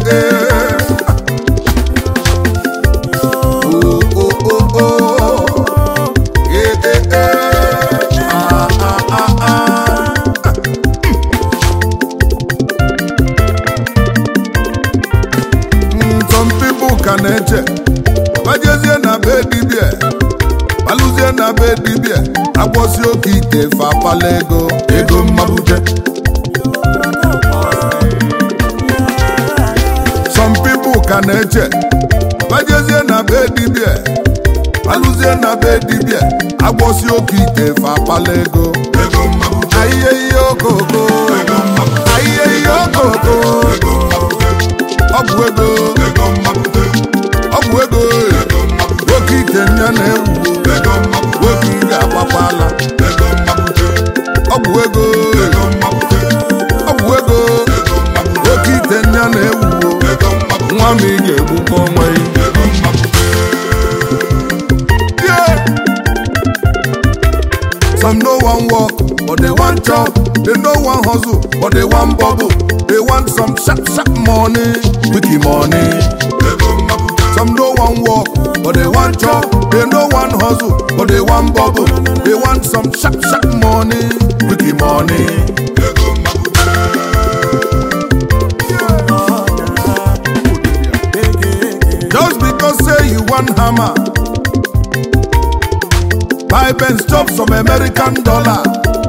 ee. Oh, oh, oh, oh. Eh, eh, eh. Ah, ah, ah, ah. Mm, some people ka na-eche bajezie na be dibia balụzie na be dibia agbọsi oke ite fapala ego ego mmabute some people ka na-eche bajezie na be dibia balụzie na be dibia agbọsi oke ite fapala ego ego mmabute ayiye ihe okoko ayiye ihe okoko ọgwụ ego ọgwụ ego nwoke ite nya na-ewu nwoke ị ga-agbakwala ọgwụ ego ọgwụ ego nwoke ite nya na-ewu nwa m ị ga-egbukwa onwe ya Some no one walk, but they want chop. They no one hustle, but they want bubble. They want some sharp, sharp money, wiki money. Some no one walk, but they want chop. They no one hustle, but they want bubble. They want some sharp, sharp money, wiki money. Just because say you want hammer, buy Benz chop some American dollar.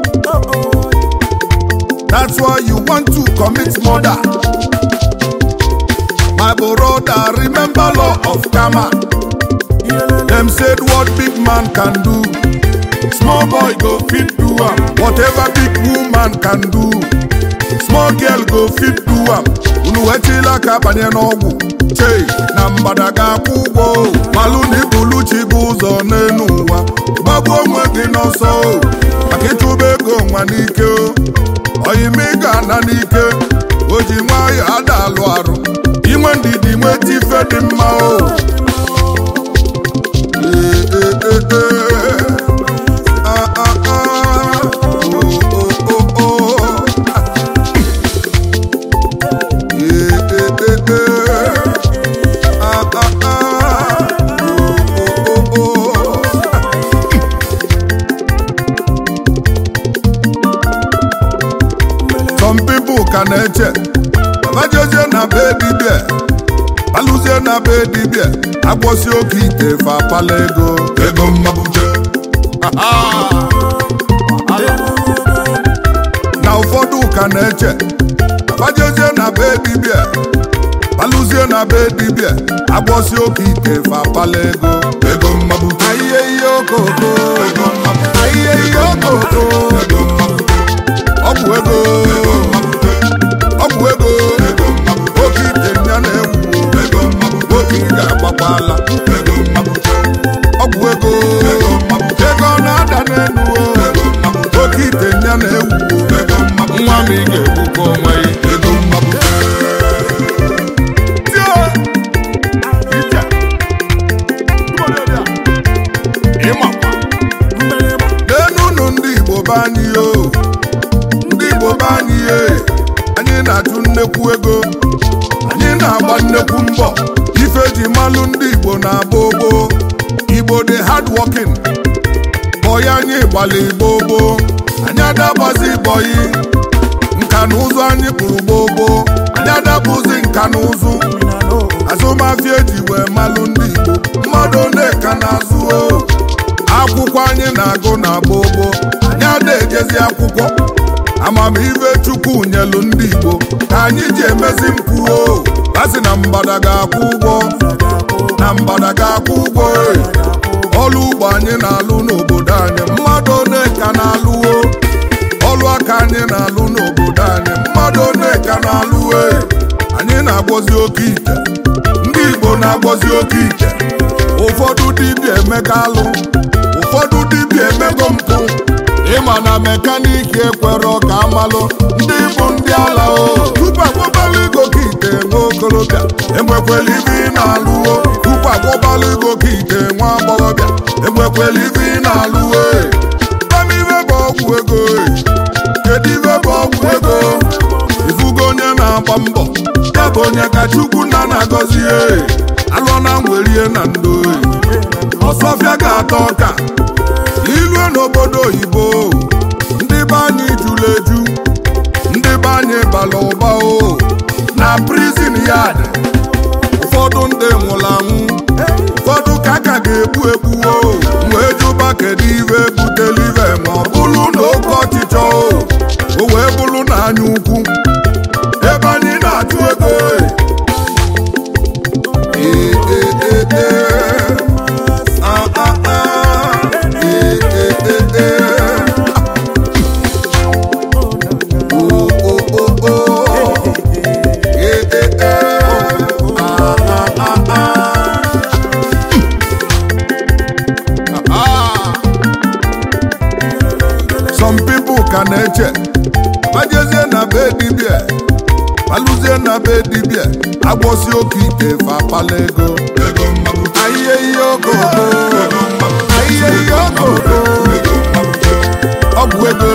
That's why you want to commit murder. My brother, remember law of karma. Them said what big man can do, small boy go fit do am. Whatever big woman can do, small girl go fit do am. Unu wetila ka banye n'ọgwụ chei na mgbada ga-akwụ ụgwọ malụ na ibulu chi gị ụzọ n'elu ụwa gbagbuo onwe gị n'ọsọ o, maka ịchụba ego nwa n'ike o. oyime ị ga-ana n'ike o ji nwayọ ada alụ arụ inwe ndidi nweta ife dị mma o Ee, ee, ee, ee. Ah, ah, ah. Oh, oh, oh, oh. Ee, ee, ee, ee. Ah, ah, ah. Oh, oh, oh, oh. Some people ka na-eche abajezie na be dibia alụzie na be dibia agbọsi oke ite fapala ego ego mmabute na ụfọdụ ka na-eche abajezie na be dibia alụzie na be dibia agbọsi oke ite fapala ego ego mmabute ayiye ihe okoko ayiye ihe okoko ọgwụ ego ọgwụ ego oke ite ya na-ewu oke ị ga-agbakwala ọgwụ ego ego na-ada n'elu o. oke ite ya na-ewu nwa m ị ga-egbukwa onwe ya Tie! Ije! Ịmakwa. Leenụnụ ndị Igbo be anyị o ndị Igbo be anyị e anyị na-achụ nnekwu ego anyị na-agba nnekwu mbọ ife ji malụ ndị Igbo na-agba ogbo Igbo dị hard working bọyị anyị gbalị gbogbo anyị adagbazi bọyị nka na ụzụ anyị kpụrụ gbogbo anyị adabụzi nka na ụzụ azụmahịa eji wee malụ ndị Igbo mmadụ na-eka na-azụ o akwụkwọ anyị na-agụ na gbogbo anyị ada ejezi akwụkwọ amamihe chukwu nyelu ndị igbo ka anyị ji emezi mpụ o asị na mgbada ga-akwụ ụgwọ na mgbada ga-akwụ ụgwọ e. ọlụ ugbo anyị na-alụ n'obodo anyị mmadụ ole ka na-alụ o ọlụ aka anyị na-alụ n'obodo anyị mmadụ ole ka na-alụ e. anyị na-agwọzi oke ite ndị igbo na-agwọzi oke ite ụfọdụ dibịa emega alụ ụfọdụ dibịa emego mpụ ịma na mekaniki ekwero ka amalụ ndị bụ ndị ala o tupu agwọbala ego ka ite nwa okorobịa enwekwela ibe ị na-alụo tupu agwọbala ego ka ite nwa agbọghọbịa enwekwela ibe ị na-alụo amibe bụ ọgwụ ego e. kedu ibe bụ ọgwụ ego ifugo onye na-agba mbọ ya bụ onye ka chukwu nna na-agọzi e alụọ na nwerie na ndo e. ọsọfịa ga-atọ ọka ilue n'obodo oyibo ndị be anyị jụrụ eju ndị be anyị bara ụba o na prizin yard ụfọdụ ndị nwụrụ anwụ ụfọdụ ka a ka ga-egbu egbu o wee jụba kedu ive butelu ive ma ọ bụrụ na oke ọchịchọ o o wee bụrụ na anya ukwu ebe anyị na-achụ ego e. Ee, ee, ee, ee. Ah, ah, ah. Ee, ee, ee, ee. Oh, oh, oh, oh. Ee, ee, ee. Ah, ah, ah, ah. Ah. Some people ka na-eche majezie na be dibia alụzie na be dibia agbọsi oke ite fapala ego ayiye ihe okoko ayiye ihe okoko ọgwụ ego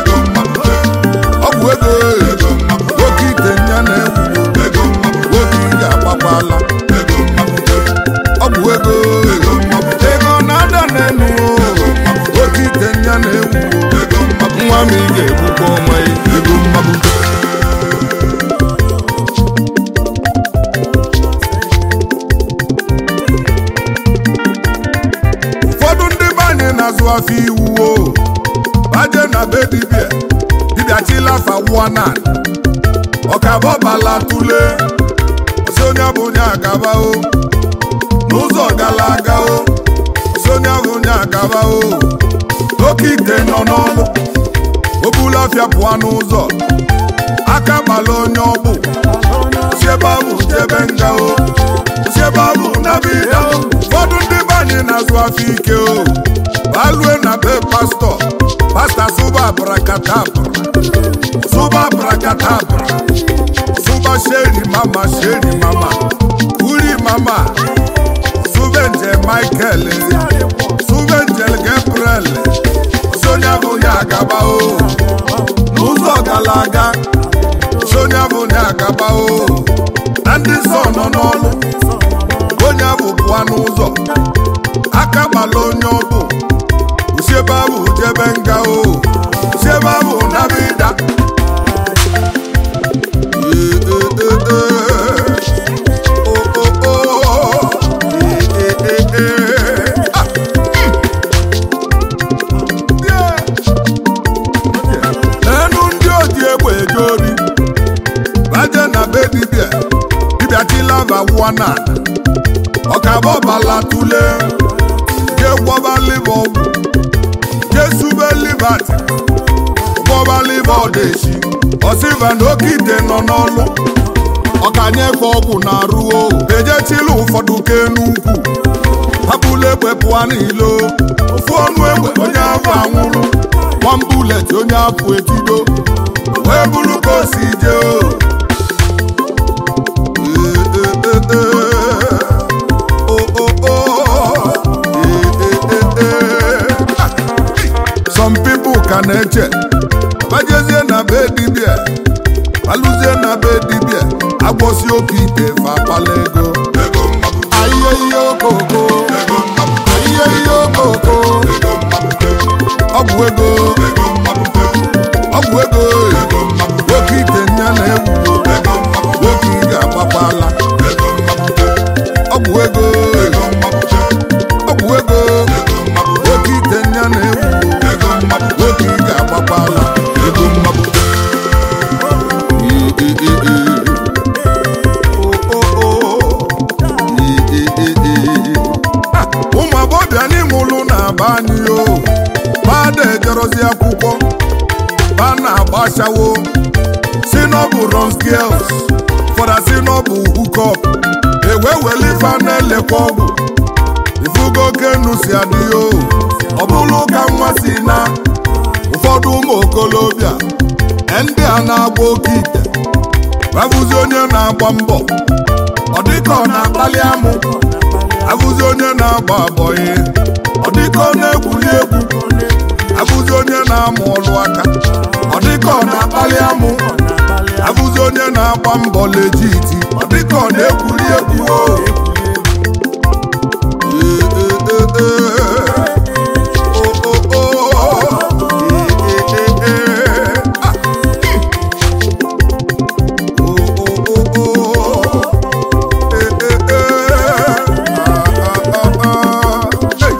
ọgwụ ego oke ite nya na-egwu oke ị ga-agbakwala ọgwụ ego ego na-ada n'elu oke ite nya na-egwu nwa m ị ga-egbukwa onwe ya ego mmagbute ụfọdụ ndị be anyị na-azụ afọ iwu o baje na be dibia dibia chilafa wana ọkabọbala tule osi onye bụ onye agaba o n'ụzọ gara aga o osi onye bụ onye agaba o oke ite nọ n'ọlụ obulafịa pụọ n'ụzọ aka gbala onye ọbụ si ebe ahụ jebe nga o si ebe ahụ nabida ụfọdụ ndị be anyị na-azụ afọ ike o balue na be pastọ pasta sụba abrakadabra sụba abrakadabra sụba sheri mama sheri mama uri mama suvenje michael suvenjel gabriel sonya bụ onye agaba o n'ụzọ gara aga sonya bụ onye agaba o na ndị nsọ nọ n'ọlụ onye bụ pụọ n'ụzọ aka gbala onye ọbụ usiebe ahụ jebe nga o usiebe ahụ nabida Ee, ee, ee, ee. O, o, o. Ee, ee, ee, ee. Ah, mm. Yeah. n'enu ndị oji egbe eje ori baje na be dibia dibia chilava wana ọkabọbala tule je gwọba liva ọgwụ je sube livat gwọba liva ọdeshi ọsiva na oke ite nọ n'ọlụ ọkanyefe ọgwụ na arụ o ejechila ụfọdụ kenukwu hapụla egbe pụọ n'ilo ofu ọnụ egbe onye afọ anwụrụ nwambulet onye afọ etido wee bụrụ ka o si jee o Ee, ee, ee, ee. O, o, o. Ee, ee, ee, ee. Ah, some people ka na-eche bajezie na be dibia alụzie na be dibia agbọsi oke ite fapala ego ayiye ihe okoko ayiye ihe okoko ọgwụ ego ọgwụ ego oke ite nya na-egwu oke ị ga-agbakwala ọgwụ ego ọgwụ ego oke ite nya na-egwu oke ị ga-agbakwala ego mmagbu Ee, ee, ee, ee. O, o, o. Ee, ee, ee, ee. Ha, ụmụ agbọbịa n'ime ụlọ na-aba anyị o bada ejerozi akwụkwọ ba na-agbachawo si n'ọbụ runs girls fọdà si n'ọbụ hukop ewe weli ife a na-elekwa ọgwụ ifugo kenu si adị o ọ bụrụ ka nwa si na ụfọdụ ụmụ okolobịa ndị a na-agba oke ite abụzi onye na-agba mbọ ọ dịka ọ na-akpali amụ abụzi onye na-agba abọghị ọ dịka ọ na-egwuri egwu abụzi onye na-amụ ọlụ aka ọ dịka ọ na-akpali amụ abụzi afụzi onye na-agba mbọ lejiti ọ dịka ọ na-ekwuri egwu o Ee, ee, ee, ee. O, o, o. Ee, ee, ee, ee. Ah. O, o, o, o. Ee, ee, ee. Ah, ah, ah, ah. Hey.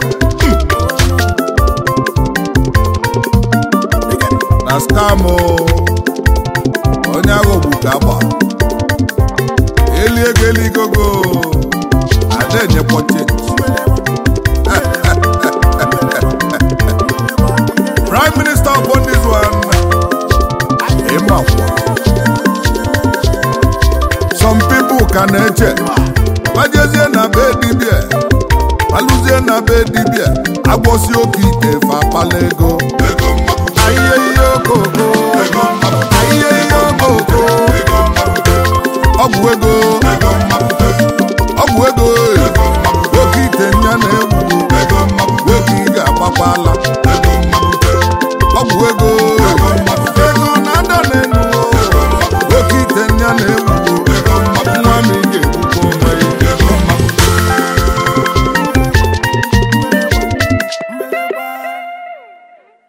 na skamụ onye agha ogbu ka agba eli ego eligogo ada enyekwa chenji prime minister upon this one ịmakwa some people ka na-eche gbajezie na be dibia alụzie na be dibia agbọsi oke ite fa akpala ego ahịhịa ihe okoko